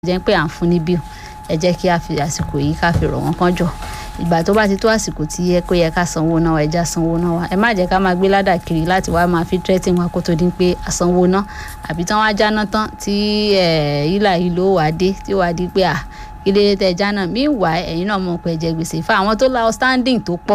jẹ́ pé à ń fún ní bíl ẹ jẹ́ kí a fi àsìkò yìí ká fi rọ̀ wọ́n kán jọ ìgbà tó bá ti tó àsìkò tí yẹ kó yẹ ká sanwó náà ẹ já sanwó náà wa ẹ má jẹ́ ká máa gbé ládà kiri láti wá máa fi tírẹ́tì wọn kó tó di pé àsanwó náà àbí tán wá jáná tán tí ìlà yìí ló wà dé tí wàá di pé à kí lè tẹ jáná meanwhile ẹ̀yin náà mọ̀ pé ẹ jẹ gbèsè fún àwọn tó la outstanding tó pọ̀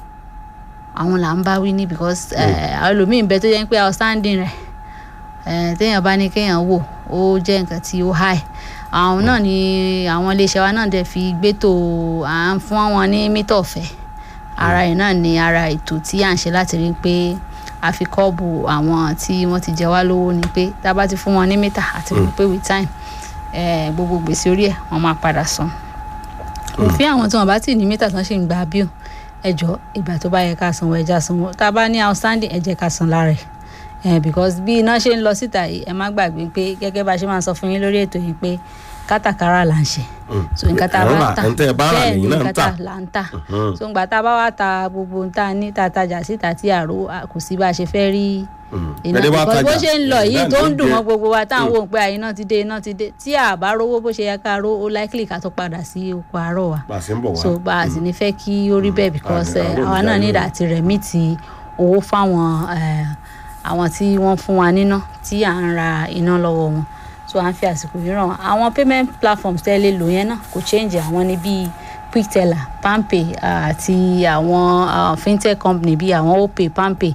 àwọn là ń bá wí ní because àwọn ẹlòmíín bẹ tó yẹ pé outstanding rẹ̀ téèyàn bá ní kéèyàn wò ó jẹ́ nǹkan tí ó high àwọn náà ni àwọn iléeṣẹ́ wa náà dẹ̀ fi gbétò à ń fún wọn ní mítà ọ̀fẹ́ ara ẹ̀ náà ni ara ètò tí à ń ṣe láti rí i pé a fi kọ́ọ̀bù àwọn tí wọ́n ti jẹ wá lówó ni pé tá a bá ti fún wọn ní mítà àti rí i pé with time gbogbo gbèsè orí ẹ̀ wọ́n máa padà san òfin àwọn tí wọ́n bá ti ní mítà tán ṣì ń gba bíò ẹjọ́ ìgbà tó bá yẹ ká sanwó ẹja sanwó tá a bá ní outstanding ẹ jẹ́ ká san lára ẹ̀ eh, because bí iná ṣe ń lọ síta yìí ẹ má gbàgbé pé gẹ́gẹ́ bá a ṣe máa sọ fún yín lórí ètò yìí pé kátàkárà là ń ṣe so nǹkan tá a bá ta bẹ́ẹ̀ ni nǹkan tá là ń tà so nǹkan tá a bá wá ta gbogbo nǹkan tá a ní tá a tajà síta tí àrò kò sí bá a ṣe fẹ́ rí iná because bó ṣe ń lọ yìí tó ń dùn mọ́ gbogbo wa táwọn wò ń pé iná ti dé iná ti dé tí a bá rówó bó ṣe yẹ ká ró ó likely ká tó padà sí oko àárọ̀ wa so bá a sì ní fẹ́ kí ó rí bẹ́ẹ̀ because àwa náà ní ìdàtí rẹ̀ mí ti owó fáwọn àwọn tí wọ́n fún wa níná tí à ń ra iná lọ́wọ́ wọn so à ń fi àsìkò yìí ràn wọ́n àwọn payment platforms tẹ́ lè lò yẹn náà kò change àwọn ní bíi quickteller palmpay àti àwọn fintech company bíi àwọn opay palmpay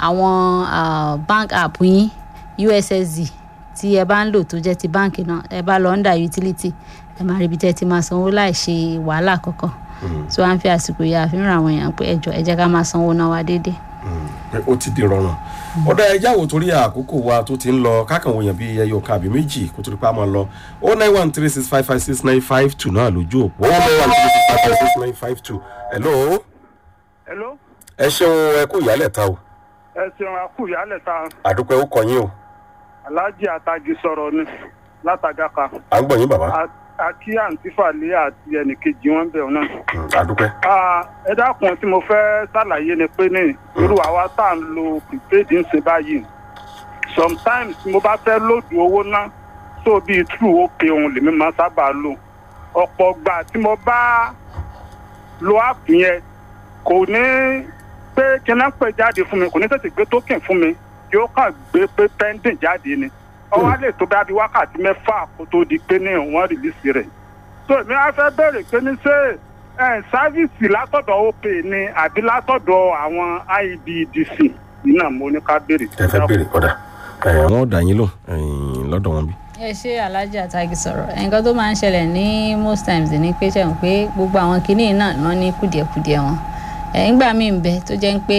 àwọn bank app yín ussd tí ẹ bá ń lò tó jẹ́ ti báǹkì náà ẹ bá lọ under utility ẹ máa rí ibi tẹ́ ti máa sanwó láì ṣe wàhálà kankan so à ń fi àsìkò yìí àfihàn àwọn èèyàn pé ẹjọ ẹ jẹ́ ká máa sanwó náà wá déédéé pé ó ti di rọrùn ọ̀dà ẹja wo torí àkókò wa tó ti ń lọ kákan wòyàn bíi ẹyọ kan àbí méjì kó torí pa máa lọ o nine one three six five five six nine five two náà lójú òpó o nine one three six five five six nine five two hello. hello. ẹ ṣeun ẹ kú ìyálẹ̀ ta o. ẹ ṣeun a kú ìyálẹ̀ ta. àdúpẹ́ ó kọ yín o. aláàjì àtàjì sọ̀rọ̀ ni látàgàkà. à ń gbọ̀ yín bàbá. àkí àǹtí fàlẹ́ àti ẹnìkejì wọn bẹ̀rù náà. àdúpẹ́. ẹ dákun tí mo fẹ́ ṣàlàyé ni pé ní irú àwa tá à ń lo prepaid ń ṣe báyìí sometimes mo bá fẹ́ lòdù owó ná tó bíi true opay òun lèmi máa sábà lò ọ̀pọ̀ gbà tí mo bá lo app yẹn kò ní pé kíná pè jáde fún mi kò ní tètè gbé token fún mi yóò kàn gbé pé pending jáde ni ọwọ́ á lè tó bá bí wákàtí mẹ́fà kó tó di pé ní wọ́n rìlísì rẹ̀ so èmi á fẹ́ bèrè pé ní ṣé sáfíìsì látọ̀dọ̀ opay ni àbí látọ̀dọ̀ àwọn ibdc iná mo ní ká béèrè. ẹ fẹ́ béèrè kọ́dà wọ́n ò dà yín lò lọ́dọ̀ wọn bí. ẹ ṣe alájà àtàgì sọ̀rọ̀ nǹkan tó máa ń ṣẹlẹ̀ ní most times ní pé ṣẹ̀wọ̀n pé gbogbo àwọn kinní náà lọ ní kùdìẹ̀kùdìẹ̀ wọn nígbà míì ń bẹ tó jẹ́ pé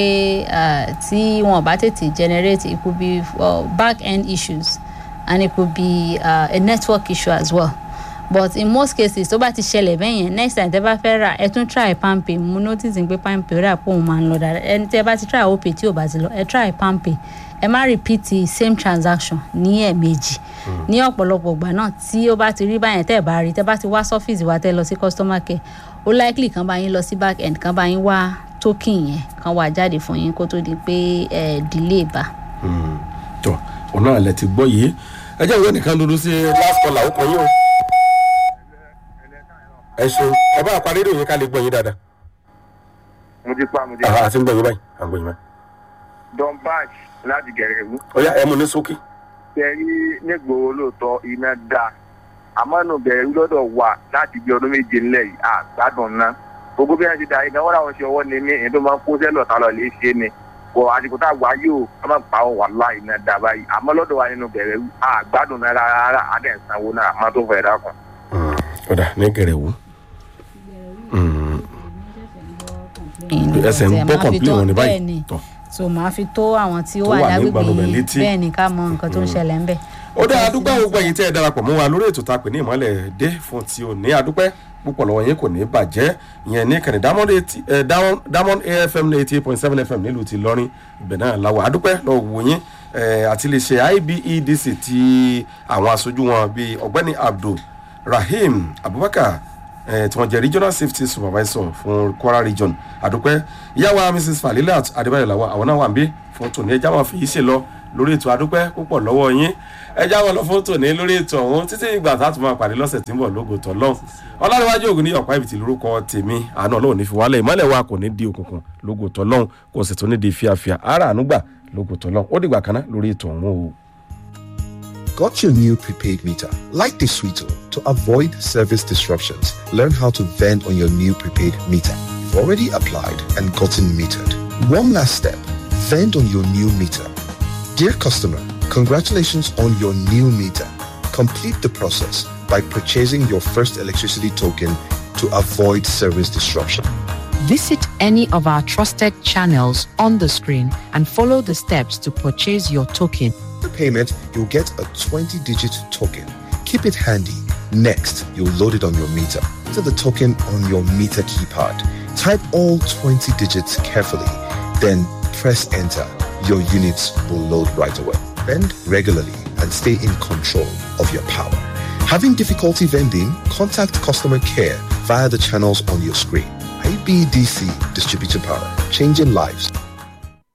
tí wọn bá tètè generate it could be uh, back end issues and it could be uh, a network issue as well but in most cases tó bá ti ṣẹlẹ̀ bẹ́ẹ̀ yẹn next time tẹ́ bá fẹ́ rà ẹ tún try palmpay mo notice pé palmpay rà pé òun máa ń lọ dáadáa ẹni tẹ́ bá ti try opay tí ò bá ti lọ ẹ try palmpay ẹ má repeat the same transaction ní ẹ̀ẹ̀mejì ní ọ̀pọ̀lọpọ̀ ìgbà náà tí ó bá ti rí báyẹn tẹ́ ẹ bá rí tẹ́ bá ti wá sọ́fíìsì wa tẹ́ lọ sí customer care ó likely kan bá yín lọ sí back end kan bá yín wá token yẹn kan wá jáde fún yín kó tó di pé ẹ delay bá. tó òun náà lẹ ti gbọ́ yìí ẹ jẹ́ ìwé nìkan dúdú sí last call àwọn kan yín o ẹ ṣeun ẹ bá àparí rédíò yín ká lè gbọ́ yín dáadáa. mo ti pa mo ti àhà àti ń gbọ́ yín báyìí à ń gbọ́ yín báyìí. don bash láti gẹ̀rẹ́gù. ó yá ẹ mú ní sókè. tẹ̀rí nígboro lóòótọ́ iná dá àmọ́ nù bẹ̀rù lọ́dọ̀ wà láti bí ọdún méje ńlẹ̀ yìí àgbàdùn ná gbogbo bí wọ́n ti da iná wọ́n làwọn ṣe ọwọ́ ni mí èyí tó máa ń kó sẹ́lọ̀ tá lọ lè ṣe ni kò àsìkò tá a wá yóò wọ́n máa pa wà láì iná dá báyìí àmọ́ lọ́dọ̀ wa nínú bẹ̀rẹ̀ àgbàdùn náà rárá adẹ̀ sanwó náà àmọ́ tó fẹ́ dákun. ọ̀dà ní gẹ̀rẹ́wù ẹsẹ̀ ń gbọ́ kọ̀m̀pìlì wọn ní báyìí tọ̀ so màá fi tó àwọn tí ó wà lágbègbè yìí bẹ́ẹ̀ ni ká mọ nǹkan tó ń ṣẹlẹ̀ ńbẹ̀. ó dá adúpẹ́ gbogbo ẹ̀yin tẹ́ ẹ darapọ̀ mọ́ wa lórí ètò tá a pè ní ìmọ̀lẹ̀ dé fún ti òní adúpẹ́ púpọ̀ lọ́wọ́ yín kò ní bàjẹ́ ìyẹn ní kàní diamond afm eighty eight point seven fm nílùú ti lọ́rin ibẹ̀ náà làwọ̀ adúpẹ́ lọ́wọ́ wò yín àti lè ṣe ibedc ti àwọn aṣojú wọn bíi ọ̀gbẹ́ni abdul rahim abubakar tí wọ́n jẹ́ regional safety supervisor fún kwara region àdúpẹ́ ìyáwó mrs falilat adébáyọ̀ làwọn àwọn náà wà ń bí fún tòní ẹja wọn fi yìí ṣe lọ lórí ètò adúpẹ́ púpọ̀ lọ́wọ́ yín ẹ jáwọ́ lọ fún tòní lórí ètò ọ̀hún títí ìgbà tá a tún máa pàdé lọ́sẹ̀ tí ń bọ̀ lógo tọ́lọ́ ọlọ́runwájú ògùn ní ọ̀pá ibi tí lórúkọ tèmi àánú ọlọ́run ní fi wálẹ̀ ìmọ̀lẹ̀ wa kò ní di òkùnkùn lógo tọ́lọ́ kò sì tún ní di fíafíà ara ànúgbà lógo tọ́lọ́ ó dìgbà kan náà lórí ètò ọ̀hún o. Got your new prepaid meter? Like the Sweeto, to avoid service disruptions, learn how to vend on your new prepaid meter. You've already applied and gotten metered. One last step, vend on your new meter. Dear customer, congratulations on your new meter. Complete the process by purchasing your first electricity token to avoid service disruption. Visit any of our trusted channels on the screen and follow the steps to purchase your token. After payment, you'll get a 20-digit token. Keep it handy. Next, you'll load it on your meter. Enter the token on your meter keypad. Type all 20 digits carefully, then press enter. Your units will load right away. Vend regularly and stay in control of your power. Having difficulty vending? Contact customer care via the channels on your screen. IBDC Distributed Power, changing lives,